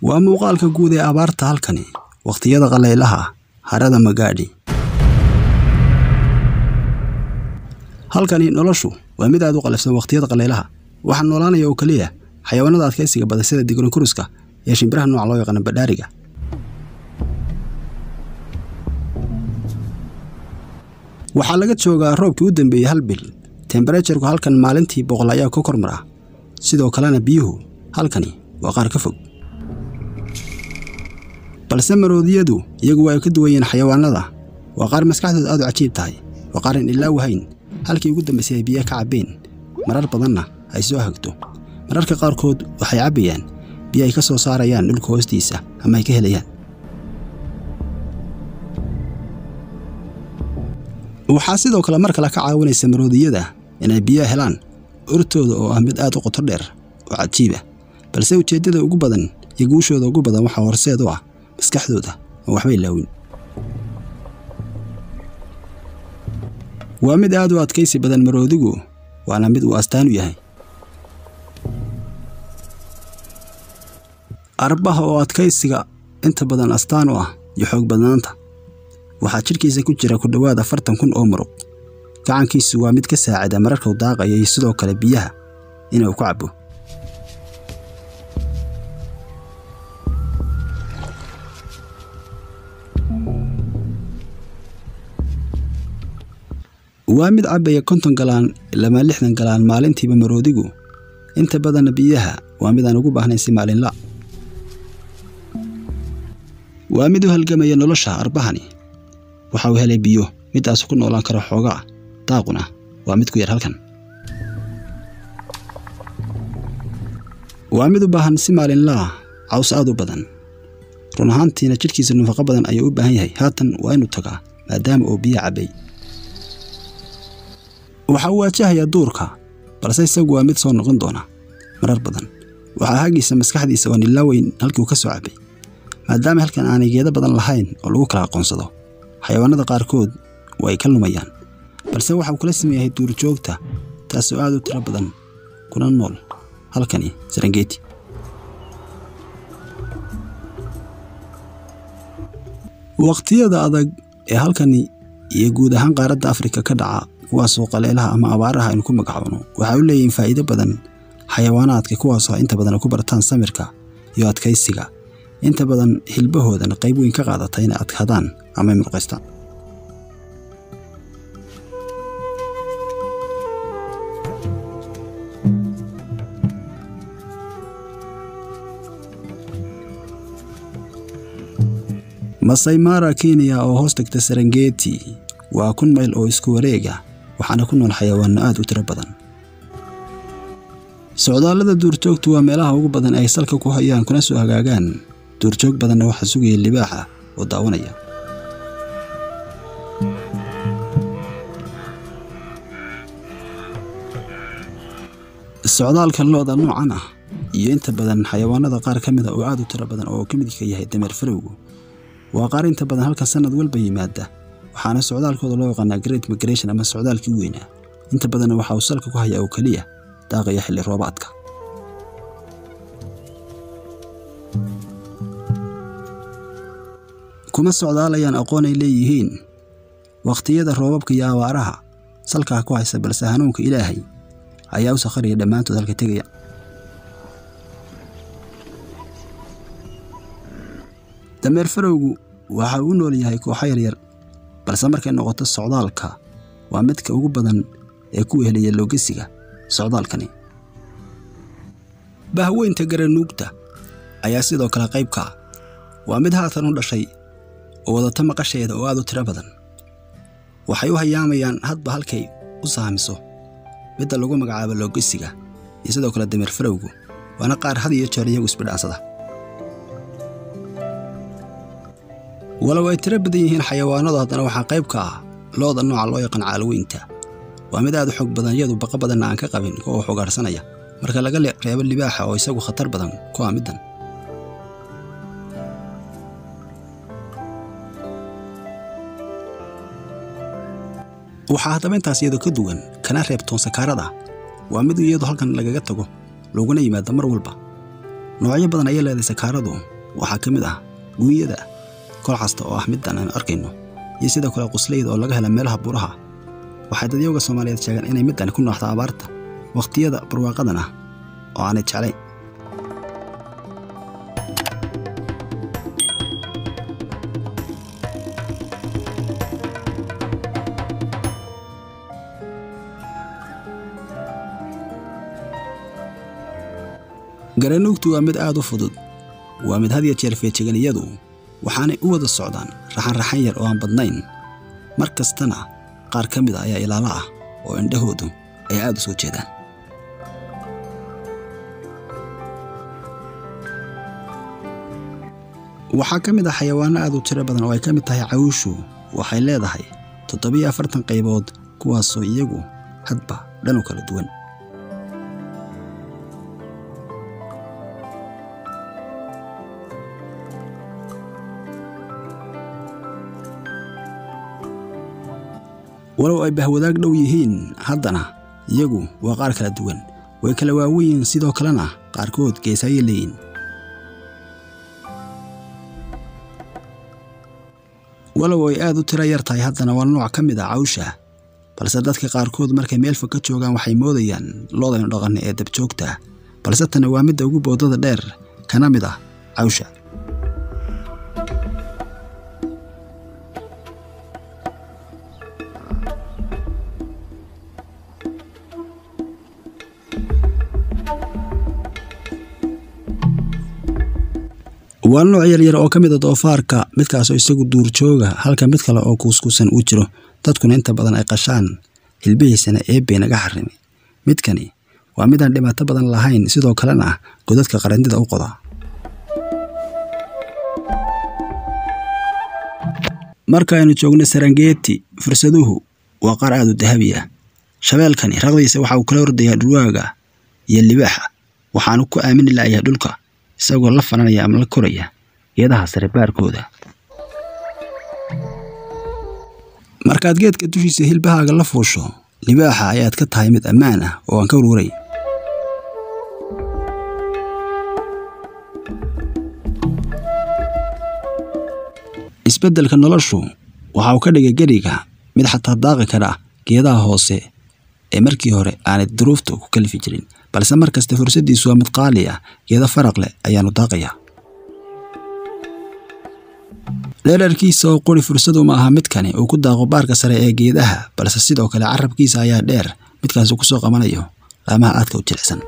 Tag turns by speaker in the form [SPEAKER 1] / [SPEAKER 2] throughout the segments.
[SPEAKER 1] waa muuqaalka guud ee abaarta halkani wakhtiyada qalaylaha harada magaadhi halkani noloshu waa mid aad u qalafsan wakhtiyada qalaylaha waxaa noolaanaya oo keliya xayawaanada adkaysiga badan sida dignokuruska iyo shimbiraha nooca loo yaqaano badhaariga waxaa laga joogaa roobkii u dambeeyey hal bil temberejarku halkan maalintii boqol ayaa ka kormar ah sidoo kalena biyuhu halkani waa qaar ka fog balse maroodiyadu iyagu waa ay ka duwan yihiin xayawaanada waa qaar maskaxdooda aad u cajiib tahay waa qaar aan ilaa wahayn halkii ugu dambaysay ay biyaha ka cabbeen marar badanna ay soo hagto mararka qaarkood waxay cabbayaan biyo ay ka soo saarayaan dhulka hoostiisa ama ay ka helayaan waxaa sidoo kale mar kale ka caawinaysa maroodiyada inay biyaha helaan urtooda oo ah mid aad u qoto dheer oo cajiiba balse ujeeddada ugu badan iyo guushooda ugu badan waxaa horseed u ah maskaxdooda oo waxba ilaawin waa mid aad u adkaysi badan maroodigu waana mid uu astaan u yahay arbaha oo adkaysiga inta badan astaan u ah iyo xoog badnaanta waxaa jidhkiisa ku jira ku dhowaad afartan kun oo muruq gacankiisu waa mid ka saacida mararkuu daaqaya iyo sidoo kale biyaha inuu ku cabbo waa mid cabbaya konton galaan ilama lixdan galaan maalintiiba maroodigu inta badanna biyaha waa mid aan ugu baahnayn si maalinla waa mid u halgamaya nolosha arbahani waxa uu helay biyo midaasu ku noolaan karo xoogaa daaquna waa mid ku yar halkan waa mid u baahan si maalinlaa caws aad u badan run ahaantiina jidhkiisa nafaqo badan ayuu u baahan yahay haatan waa inuu tagaa maadaama uu biyo cabbay waxa uu waajahayaa duurka balse isagu waa mid soo noqon doona marar badan waxaa hagiisa maskaxdiisa oo nilaaweyn halkii uu ka soo cabbay maadaama halkan aanay geedo badan lahayn oo lagu kala aqoonsado xayawaanada qaarkood waa ay ka lumayaan balse waxa uu kala sameeyahay duurjoogta taasoo aad u tiro badan kuna nool halkani sarangeti wakhtiyada adag ee halkani iyo guud ahaan qaaradda afrika ka dhaca kuwaasoo qaleelaha ama abaaraha aynu ku magacoono waxay u leeyihiin faa'iido badan xayawaanaadka kuwaasoo inta badan ku bartaan samirka iyo adkaysiga inta badan hilbahoodana qayb weyn ka qaadata inay adkaadaan ama ay murqaystaan masai mara kenya oo hoos tagta sarangeti waa kun mayl oo isku wareega waxaana ku nool xayawaano aad u tiro badan socdaallada duurjoogtu waa meelaha ugu badan ay salka ku hayaan kuna soo hagaagaan duurjoog badanna waxaa sugaya libaaxa oo daawanaya socdaalka lo-da noocan ah iyo inta badan xayawaanada qaar ka mida oo aad u tiro badan oo ka midka yahay dameer farowgu waa qaar inta badan halka sannad walba yimaada waxaana socdaalkooda loo yaqaanaa great migration ama socdaalkii weynaa inta badanna waxa uu salka ku hayaa oo keliya daaqaya xilli roobaadka kuma socdaalayaan aqoon ay leeyihiin wakhtiyada roobabka iyo abaaraha salkaa ku haysa balse hanuunka ilaahay ayaa u sakharaya dhammaantood halka tegaya dameer farowgu waxa uu u nool yahay kooxo yaryar balse markay noqoto socdaalka waa midka ugu badan ee ku wehelaya loogesiga socdaalkani bahweynta garanuugta ayaa sidoo kale qayb ka ah waa mid haatan u dhashay oo wadata maqasheeda oo aad u tiro badan waxay u hayaamayaan hadba halkay u saamiso midda lagu magacaabo loogesiga iyo sidoo kale dameer farowgu waana qaar had iyo jeer iyagu isbidhaansada walow ay tiro badan yihiin xayawaanadu haddana waxaa qayb ka ah looda nooca loo yaqaan caalweynta waa mid aad u xoog badan iyadu baqa badanna aan ka qabin kuwa wax ugaarsanaya marka laga reebo libaaxa oo isagu khatar badan ku ah middan waxaa haddaba intaas iyadoo ka duwan kana reebtoon sakaarada waa mid iyadu halkan lagaga tago looguna yimaado mar walba noocyo badan ayay leedahay sakaaradu waxaa ka mid ah guunyada kol kasta oo ah middan aynu arkayno iyo sidoo kale qusleyda oo laga hela meelaha buuraha waxay dadyowga soomaaliyeed sheegeen inay middani ku nooxdo abaarta wakhtiyada barwaaqadan ah oo aanay jeclayn garanuugtu waa mid aad u fudud waa mid had ya jeer feejiganiyadu waxaanay u wada socdaan raxan-raxan yar oo aan badnayn mar kastana qaar ka mid a ayaa ilaalo ah oo indhahoodu ay aad u soo jeedaan waxaa ka mid ah xayawaanno aad u tiro badan oo ay ka mid tahay cawshu waxay leedahay toddobiyo afartan qaybood kuwaasoo iyagu hadba dhan u kala duwan walow ay bahwadaag dhow yihiin haddana iyagu waa qaar kala duwan way kala waaweyiin sidoo kalena qaarkood geesaayay leeyihin walow ay aad u tiro yar tahay haddana waa nooc ka mid ah cawsha balse dadka qaarkood markay meel fog ka joogaan waxay moodayaan loodaynu dhaqanna ee dabjoogta balse tani waa midda ugu boodada dheer kana mid ah cawsha waa nooc yaryar oo ka mid a doofaarka midkaasoo isagu duurjooga halka mid kale oo kuuskuusan uu jiro dadkuna inta badan ay qashaan hilbihiisana eebbay naga xarimi midkani waa midaan dhibaato badan lahayn sidoo kalena godadka qarandida u qoda marka aynu joogno sarangeeti fursaduhu waa qaar aad u dahabi ah shabeelkani raqdiisa waxa uu kala ordayaa dhulwaaga iyo libaaxa waxaanu ku aamini la'yahay dhulka isagoo la fananaya ama la koraya geedaha sare baarkooda markaad geedka dushiisa hilbahaaga la fuusho libaaxa ayaad ka tahay mid ammaan ah oo aan ka uruuray isbeddelka noloshu waxa uu ka dhigay geriga mid xataa daaqi kara geedaha hoose ee markii hore aanay duruufta ku kalifi jirin balse mar kasta fursaddiisu waa mid qaali ah geedo faraq leh ayaanu daaqayaa dheerarkiisa oo quri fursadu ma aha midkani uu ku daaqo baarka sare ee geedaha balse sidoo kale carabkiisa ayaa dheer midkaasi ku soo qabanayo laamaha aadka u jilicsan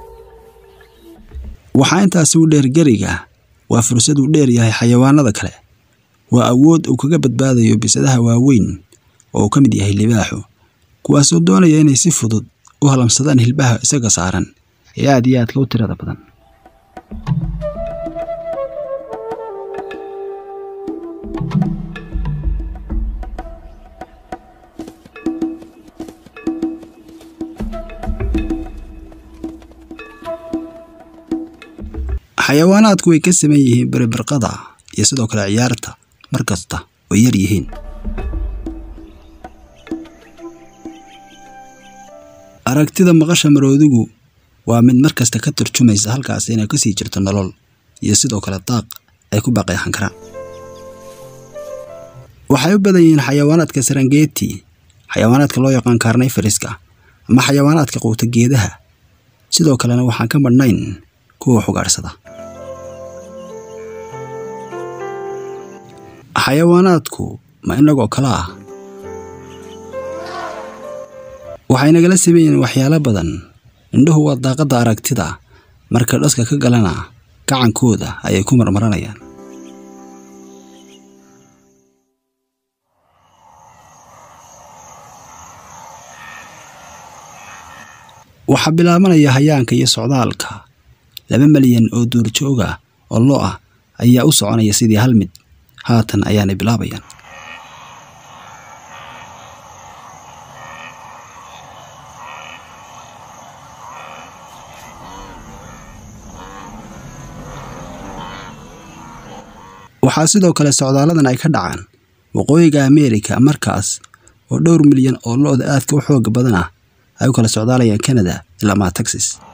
[SPEAKER 1] waxaa intaasi u dheer geriga waa fursaduu dheer yahay xayawaanada kale waa awood uu kaga badbaadayo bisadaha waaweyn oo uu ka mid yahay libaaxu kuwaasoo doonaya inay si fudud u halamsadaan hilbaha isaga saaran ee aad iyo aadka u tirada badan xayawaanaadku way ka saman yihiin beribirqada iyo sidoo kale ciyaarta mar kasta way yar yihiin aragtida maqasha maroodigu waa mid mar kasta ka turjumaysa halkaas inay ka sii jirto nolol iyo sidoo kale daaq ay ku baaqeexan karaan waxay u badan yihiin xayawaanaadka sarangeeti xayawaanaadka loo yaqaan kaarnay fariska ama xayawaanaadka quuta geedaha sidoo kalena waxaan ka madhnayn kuwa xugaadhsada xayawaanaadku ma inagoo kale ah waxay nagala sameeyeen waxyaalo badan indhuhu waa daaqadda aragtida marka dhaska ka galana gacankooda ayay ku marmaranayaan waxaa bilaabanaya hayaanka iyo socdaalka laba malyan oo duurjooga oo lo ah ayaa u soconaya sidii hal mid haatan ayaanay bilaabayaan waxaa sidoo kale socdaaladan ay ka dhacaan waqooyiga ameerika markaas oo dhowr milyan oo lo-da aadka u xooga badan ah ay u kala socdaalayaan canada ilaa maa texas